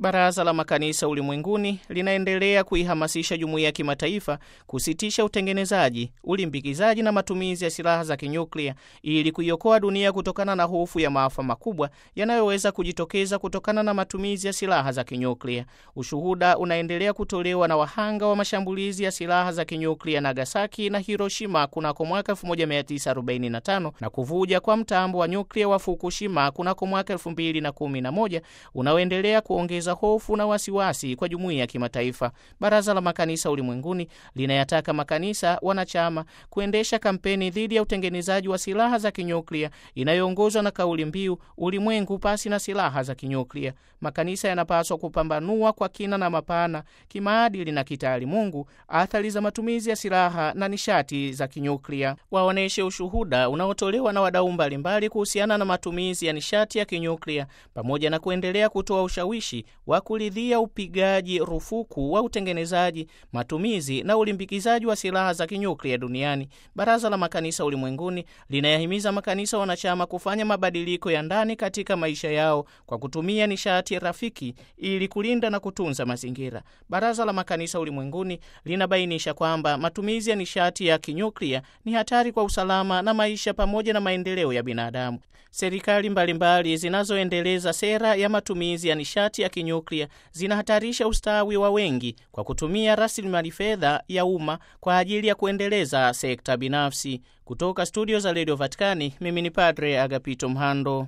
Baraza la Makanisa Ulimwenguni linaendelea kuihamasisha jumuiya ya kimataifa kusitisha utengenezaji, ulimbikizaji na matumizi ya silaha za kinyuklia ili kuiokoa dunia kutokana na hofu ya maafa makubwa yanayoweza kujitokeza kutokana na matumizi ya silaha za kinyuklia. Ushuhuda unaendelea kutolewa na wahanga wa mashambulizi ya silaha za kinyuklia Nagasaki na Hiroshima kunako mwaka 1945 na kuvuja kwa mtambo wa nyuklia wa Fukushima kunako mwaka 2011 unaoendelea kuongeza hofu na wasiwasi kwa jumuiya ya kimataifa. Baraza la Makanisa Ulimwenguni linayataka makanisa wanachama kuendesha kampeni dhidi ya utengenezaji wa silaha za kinyuklia inayoongozwa na kauli mbiu ulimwengu pasi na silaha za kinyuklia. Makanisa yanapaswa kupambanua kwa kina na mapana, kimaadili na kitaalimungu, athari za matumizi ya silaha na nishati za kinyuklia. Waoneshe ushuhuda unaotolewa na wadau mbalimbali kuhusiana na matumizi ya nishati ya kinyuklia pamoja na kuendelea kutoa ushawishi wa kuridhia upigaji rufuku wa utengenezaji, matumizi na ulimbikizaji wa silaha za kinyuklia duniani. Baraza la Makanisa Ulimwenguni linayahimiza makanisa wanachama kufanya mabadiliko ya ndani katika maisha yao kwa kutumia nishati rafiki ili kulinda na kutunza mazingira. Baraza la Makanisa Ulimwenguni linabainisha kwamba matumizi ya nishati ya kinyuklia ni hatari kwa usalama na maisha pamoja na maendeleo ya binadamu. Serikali mbalimbali zinazoendeleza sera ya matumizi ya nishati ya kinyuklia zinahatarisha ustawi wa wengi kwa kutumia rasilimali fedha ya umma kwa ajili ya kuendeleza sekta binafsi. Kutoka studio za redio Vatikani, mimi ni Padre Agapito Mhando.